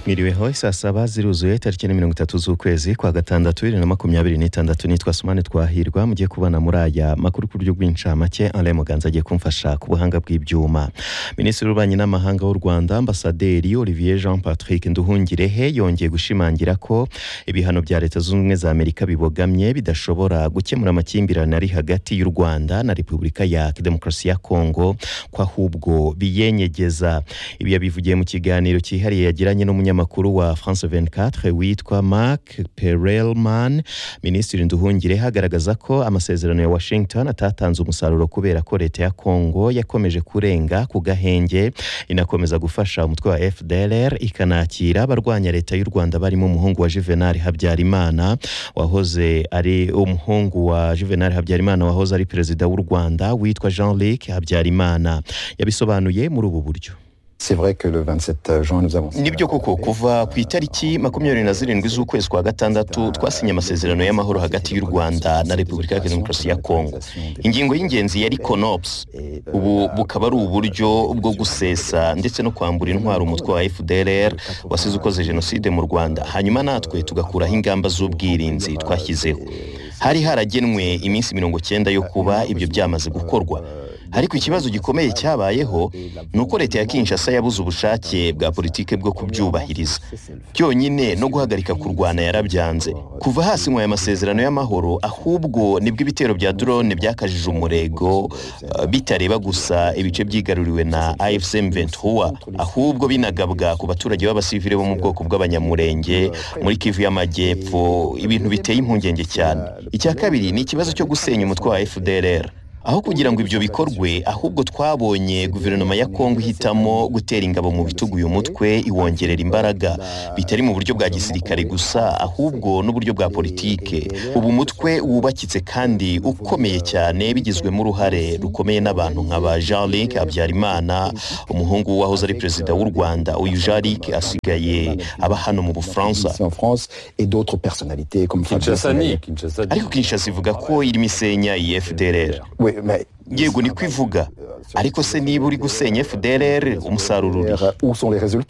Mwiriweho saa saba ziruzuye tariki ni mirongo itatu z'ukwezi kwa gatandatu bibiri na makumyabiri n'itandatu nitwa Sumani Twahirwa mugiye kubana muri aya makuru ku buryo bw'incamake Alain Muganza agiye kumfasha ku buhanga bw'ibyuma Minisitiri w'Ububanyi n'Amahanga w'u Rwanda Ambasaderi Olivier Jean Patrick Nduhungirehe yongeye gushimangira ko ibihano bya Leta Zunze Ubumwe za Amerika bibogamye bidashobora gukemura amakimbirane ari hagati y'u Rwanda na Repubulika ya Demokarasi ya Kongo ko ahubwo biyenyegeza ibi yabivugiye mu kiganiro cyihariye yagiranye n'umunyamakuru wa France 24 witwa Mark Perelman Minisitiri Nduhungirehe agaragaza ko amasezerano ya Washington atatanze umusaruro kubera ko Leta ya Kongo yakomeje kurenga ku gahenge inakomeza gufasha umutwe wa FDLR ikanakira abarwanya Leta y'u Rwanda barimo umuhungu wa Juvenal Habyarimana wahoze ari umuhungu wa Juvenal Habyarimana wahoze ari perezida w'u Rwanda witwa Jean-Luc Habyarimana yabisobanuye muri ubu buryo nibyo koko kuva ku itariki makumyabiri na zirindwi z'ukwezi kwa gatandatu twasinye amasezerano y'amahoro hagati y'u rwanda na repubulika ya demokarasi ya kongo ingingo y'ingenzi yari konops ubu bukaba ari uburyo bwo gusesa ndetse no kwambura intwaro umutwe wa fdrr wasize ukoze jenoside mu rwanda hanyuma natwe tugakuraho ingamba z'ubwirinzi twashyizeho hari haragenwe iminsi mirongo cyenda yo kuba ibyo byamaze gukorwa ariko ikibazo gikomeye cyabayeho ni uko leta ya kinshasa yabuze ubushake bwa politike bwo kubyubahiriza byonyine no guhagarika kurwana yarabyanze kuva hasinywa aya masezerano y'amahoro ahubwo nibwo ibitero bya drone byakajije umurego uh, bitareba gusa ibice by'igaruriwe na afcm ventura ahubwo binagabwa ku baturage b'abasivile bo mu bwoko bw'abanyamurenge muri kivu y'amajyepfo ibintu biteye impungenge cyane icya kabiri ni ikibazo cyo gusenya umutwe wa fdrr aho kugira ngo ibyo bikorwe ahubwo twabonye guverinoma ya kongo ihitamo gutera ingabo mu bitugu uyu mutwe iwongerera imbaraga bitari mu buryo bwa gisirikare gusa ahubwo n'uburyo bwa politike ubu umutwe wubakitse kandi ukomeye cyane bigizwemo uruhare rukomeye n'abantu nka ba jean luc habyarimana umuhungu wahoze ari perezida w'u rwanda uyu jean luc asigaye aba hano mu bufaransa ariko kinshasa ivuga ko irimo isenya iyi fdrr yego ni kwivuga ariko se niba uri gusenya fdrr umusaruro urihe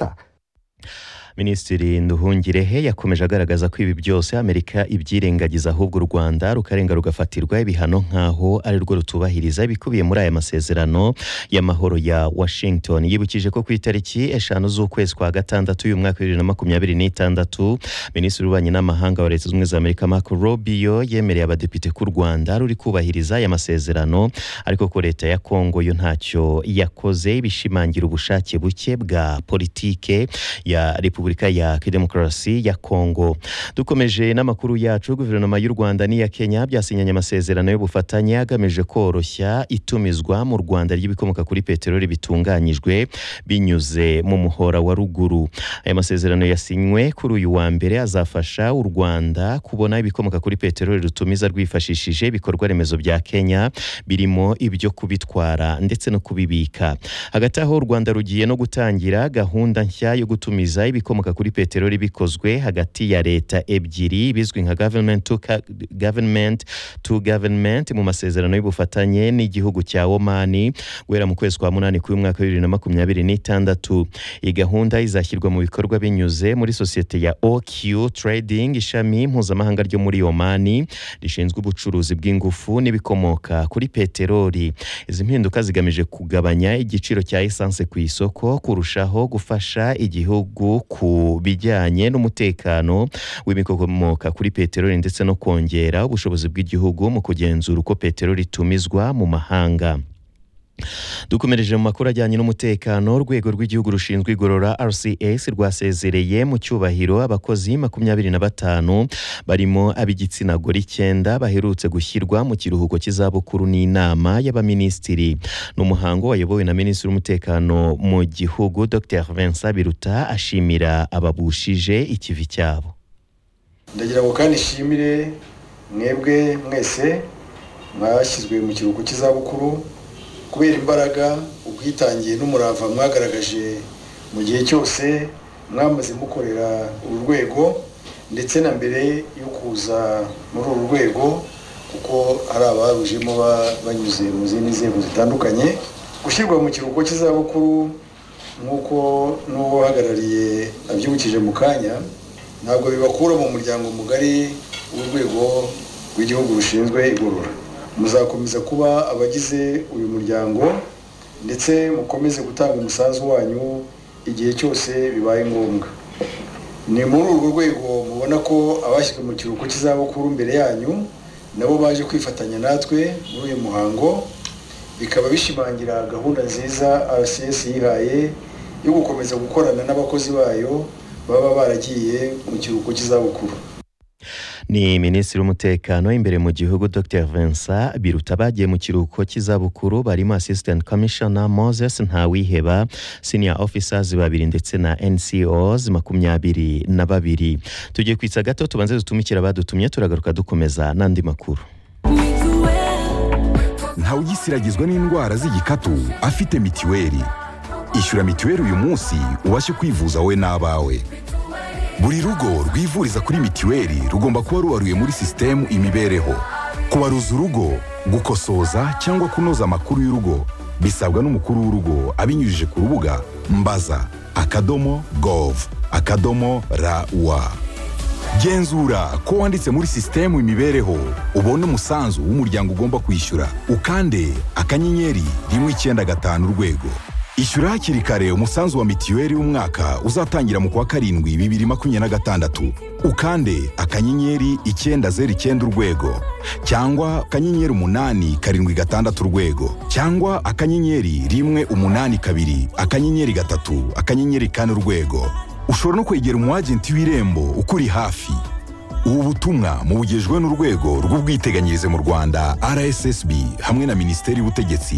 minisitiri nduhungirehe yakomeje agaragaza ko ibi byose amerika ibyirengagiza ahubwo u rwanda rukarenga rugafatirwa ibihano nk'aho ari rwo rutubahiriza ibikubiye muri aya masezerano y'amahoro ya washington yibukije ko ku itariki eshanu z'ukwezi kwa gatandatu y'uyu mwaka bibiri na makumyabiri n'itandatu minisitiri w'ububanyi n'amahanga wa leta zunze ubumwe za amerika marco rubio yemereye abadepite ko u rwanda ruri kubahiriza aya masezerano ariko ko leta ya kongo yo ntacyo yakoze bishimangira ubushake buke bwa politike ya repubulika repubulika ya demokarasi ya kongo dukomeje n'amakuru yacu guverinoma y'u rwanda n'iya kenya byasinyanye amasezerano y'ubufatanye agamije koroshya itumizwa mu rwanda ry'ibikomoka kuri peteroli bitunganyijwe binyuze mu muhora wa ruguru aya masezerano yasinywe kuri uyu wa mbere azafasha u rwanda kubona ibikomoka kuri peteroli rutumiza rwifashishije ibikorwa remezo bya kenya birimo ibyo kubitwara ndetse no kubibika hagati aho u rwanda rugiye no gutangira gahunda nshya yo gutumiza ibikomoka ibikomoka kuri peteroli bikozwe hagati ya leta ebyiri bizwi nka government to, government to government mu masezerano y'ubufatanye n'igihugu cya omani guhera mu kwezi kwa munani k'uyu mwaka wa bibiri na makumyabiri n'itandatu iyi gahunda izashyirwa mu bikorwa binyuze muri sosiyete ya oq trading ishami mpuzamahanga ryo muri omani rishinzwe ubucuruzi bw'ingufu n'ibikomoka kuri peteroli izi mpinduka zigamije kugabanya igiciro cya esanse ku isoko kurushaho gufasha igihugu ku ku bijyanye n'umutekano w'ibikomoka kuri peteroli ndetse no kongera ubushobozi bw'igihugu mu kugenzura uko peteroli itumizwa mu mahanga dukomereje mu makuru ajyanye n'umutekano urwego rw'igihugu rushinzwe igorora rcs rwasezereye mu cyubahiro abakozi makumyabiri na batanu barimo ab'igitsina gore icyenda baherutse gushyirwa mu kiruhuko cy'izabukuru n'inama y'abaminisitiri ni umuhango wayobowe na minisitiri w'umutekano mu gihugu dr vincent biruta ashimira ababushije ikivi cyabo ndagira ngo kandi ishimire mwebwe mwese mwashyizwe mu kiruhuko cy'izabukuru kubera imbaraga ubwitangiye n'umurava mwagaragaje mu gihe cyose mwamaze mukorera uru rwego ndetse na mbere yo kuza muri uru rwego kuko hari abarujemo banyuze mu zindi nzego zitandukanye gushyirwa mu kiruhuko cy'izabukuru nk'uko n'uwahagarariye abyibukije mu kanya ntabwo bibakura mu muryango mugari w'urwego rw'igihugu rushinzwe igorora muzakomeza kuba abagize uyu muryango ndetse mukomeze gutanga umusanzu wanyu igihe cyose bibaye ngombwa ni muri urwo rwego mubona ko abashyizwe mu kiruhuko cy'izabukuru mbere yanyu nabo baje kwifatanya natwe muri uyu muhango bikaba bishimangira gahunda nziza rcs yihaye yo gukomeza gukorana n'abakozi bayo baba baragiye mu kiruhuko cy'izabukuru ni minisitiri w'umutekano imbere mu gihugu dr vincent biruta bagiye mu kiruhuko cy'izabukuru barimo assistant commissioner moses ntawiheba senior officers babiri ndetse na ncos makumyabiri na babiri tugiye kwitsa gato tubanze dutumikira abadutumye turagaruka dukomeza n'andi makuru ntawe ugisiragizwa n'indwara z'igikatu afite mitiweri ishyura mitiweri uyu munsi ubashe kwivuza wowe n'abawe buri rugo rwivuriza kuri mitiweri rugomba kuba rubaruye muri sisitemu imibereho kubaruza urugo gukosoza cyangwa kunoza amakuru y'urugo bisabwa n'umukuru w'urugo abinyujije ku rubuga mbaza akadomo gov akadomo rawa genzura ko wanditse muri sisitemu imibereho ubone umusanzu w'umuryango ugomba kwishyura ukande akanyenyeri rimwe icyenda gatanu urwego ishyura hakiri kare umusanzu wa mitiweri w'umwaka uzatangira mu kwa karindwi bibiri makumyabiri na gatandatu ukande akanyenyeri icyenda zeru icyenda urwego cyangwa akanyenyeri umunani karindwi gatandatu urwego cyangwa akanyenyeri rimwe umunani kabiri akanyenyeri gatatu akanyenyeri kane urwego ushobora no kwegera umwagenti w'irembo ukuri hafi ubu butumwa mubugejwe n'urwego rw'ubwiteganyirize mu rwanda rssb hamwe na minisiteri y'ubutegetsi